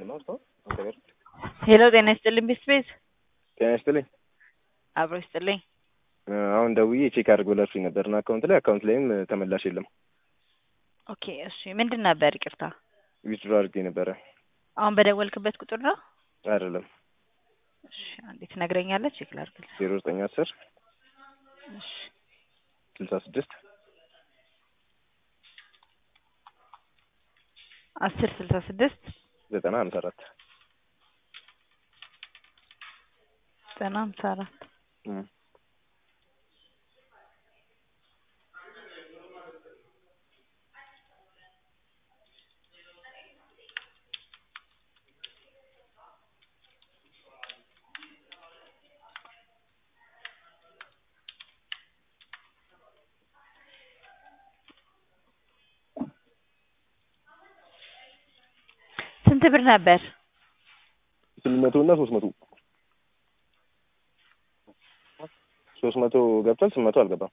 ነው እሱ አንተ ጋር ሄሎ ጤና ይስጥልኝ ቢስቤዝ ጤና ይስጥልኝ። አብሮ ይስጥልኝ። አሁን ደውዬ ቼክ አድርግ ብላችሁኝ ነበርና አካውንት ላይ አካውንት ላይም ተመላሽ የለም። ኦኬ እሺ ምንድን ነበር ይቅርታ ዊዝድሮ አድርጌ ነበረ። አሁን በደወልክበት ቁጥር ነው አይደለም እሺ አንዴ ትነግረኛለህ ቼክ ላድርግልህ ዜሮ ዘጠኝ አስር እሺ ስልሳ ስድስት አስር ስልሳ ስድስት ዘጠና ሀምሳ አራት ዘጠና ሀምሳ አራት ስንት ብር ነበር? ስምንት መቶ እና ሶስት መቶ ሶስት መቶ ገብቷል። ስምንት መቶ አልገባም።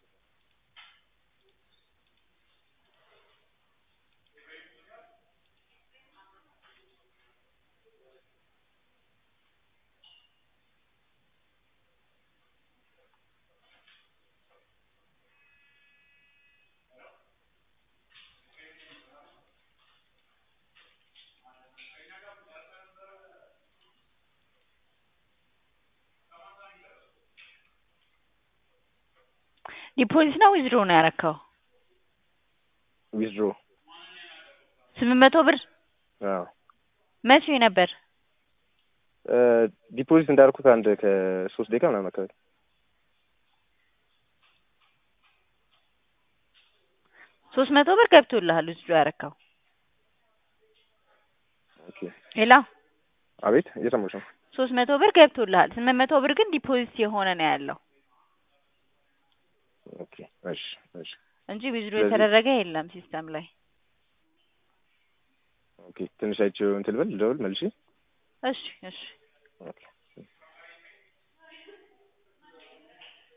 ዲፖዚት ነው ዊዝድሮ ነው ያረከው? ዊዝድሮ ስምንት መቶ ብር አዎ መቼ ነበር? ዲፖዚት እንዳልኩት አንድ ከሶስት ደቂቃ ምናምን አካባቢ ሶስት መቶ ብር ገብቶልሃል ዊዝድሮ ያረከው? ኦኬ ሌላ አቤት እየሰማሁሽ ነው። ሶስት መቶ ብር ገብቶልሃል። ስምንት መቶ ብር ግን ዲፖዚት የሆነ ነው ያለው ኦኬ እሺ እሺ እንጂ ዊዝድሮ ስለዚህ- የተደረገ የለም ሲስተም ላይ። ኦኬ ትንሽ አይቼው እንትን ልበል ልደውል መልሼ እሺ እሺ ኦኬ